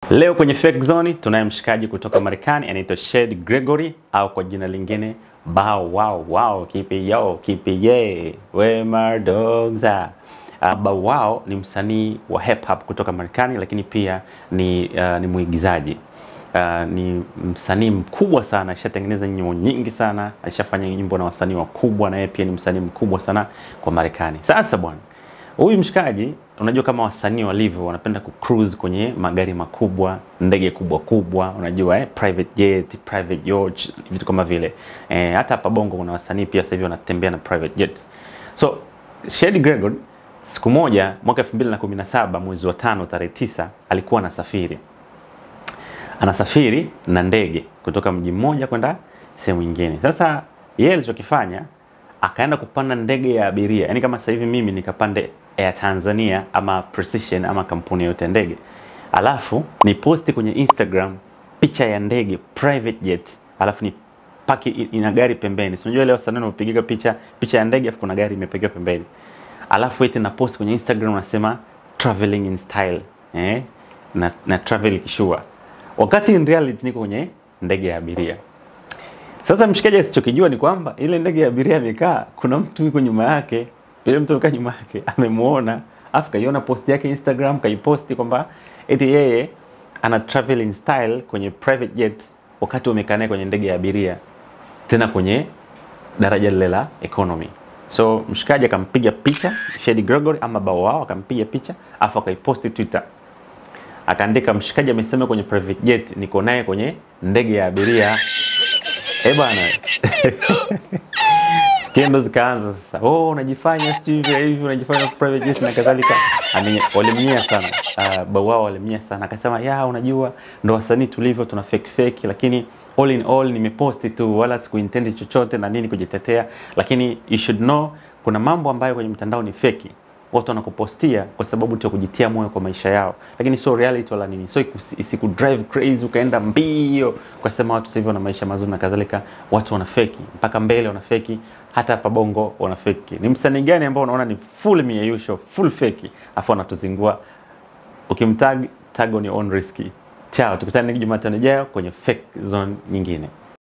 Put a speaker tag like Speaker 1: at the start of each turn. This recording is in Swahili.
Speaker 1: Leo kwenye Fake Zone tunaye mshikaji kutoka Marekani anaitwa Shade Gregory au kwa jina lingine Bow Wow Wow, keep it yo, keep it yeah, where my dogs are. Uh, Bow Wow ni msanii wa hip hop kutoka Marekani lakini pia ni, uh, ni mwigizaji. Uh, ni msanii mkubwa sana, alishatengeneza nyimbo nyingi sana, alishafanya nyimbo na wasanii wakubwa, na yeye pia ni msanii mkubwa sana kwa Marekani. Sasa bwana, huyu mshikaji, unajua kama wasanii walivyo, wanapenda kucruise kwenye magari makubwa, ndege kubwa kubwa, unajua eh, private jet, private yacht, vitu kama vile eh, hata hapa Bongo kuna wasanii pia sasa hivi wanatembea na private jets. So Shady Gregory siku moja mwaka 2017 mwezi wa tano tarehe tisa alikuwa anasafiri anasafiri na ndege kutoka mji mmoja kwenda sehemu nyingine. Sasa yeye alichokifanya akaenda kupanda ndege ya abiria, yaani kama sasa hivi mimi nikapande Air Tanzania ama Precision ama kampuni yote ya ndege, alafu ni posti kwenye Instagram picha ya ndege private jet, alafu ni paki ina gari pembeni. Si unajua leo sana unapiga picha picha ya ndege alafu kuna gari imepiga pembeni, alafu eti na post kwenye Instagram unasema traveling in style eh, na, na travel kishua wakati in reality niko kwenye ndege ya abiria. Sasa mshikaji asichokijua ni kwamba ile ndege ya abiria amekaa, kuna mtu yuko nyuma yake, yule mtu amekaa nyuma yake amemuona, afu kaiona post yake Instagram, kaiposti kwamba eti yeye ana travel in style kwenye private jet, wakati wamekaa naye kwenye ndege ya abiria, tena kwenye daraja lile la economy. So mshikaji akampiga picha Shady Gregory ama Bow Wow akampiga picha afu akaiposti Twitter akaandika mshikaji amesema kwenye private jet niko naye kwenye ndege ya abiria eh bwana skendo zikaanza sasa oh unajifanya sijui hivi hivi unajifanya private jet na kadhalika Ame- walimnyia sana uh, bawao walimnyia sana akasema ya unajua ndo wasanii tulivyo tuna fake fake lakini all in all nimeposti tu wala sikuintend chochote na nini kujitetea lakini you should know kuna mambo ambayo kwenye mtandao ni feki watu wanakupostia kwa sababu tu ya kujitia moyo kwa maisha yao, lakini sio reality wala nini, so ikusi- isikudrive crazy ukaenda mbio ukasema watu sasa hivi wana maisha mazuri na kadhalika. Watu wana feki mpaka mbele, wana feki hata hapa Bongo wana feki. Ni msanii gani ambao unaona ni full mieyusho full feki, afu anatuzingua? Ukimtag tag on your own risk. Chao, tukutane Jumatano ijayo kwenye fake zone nyingine.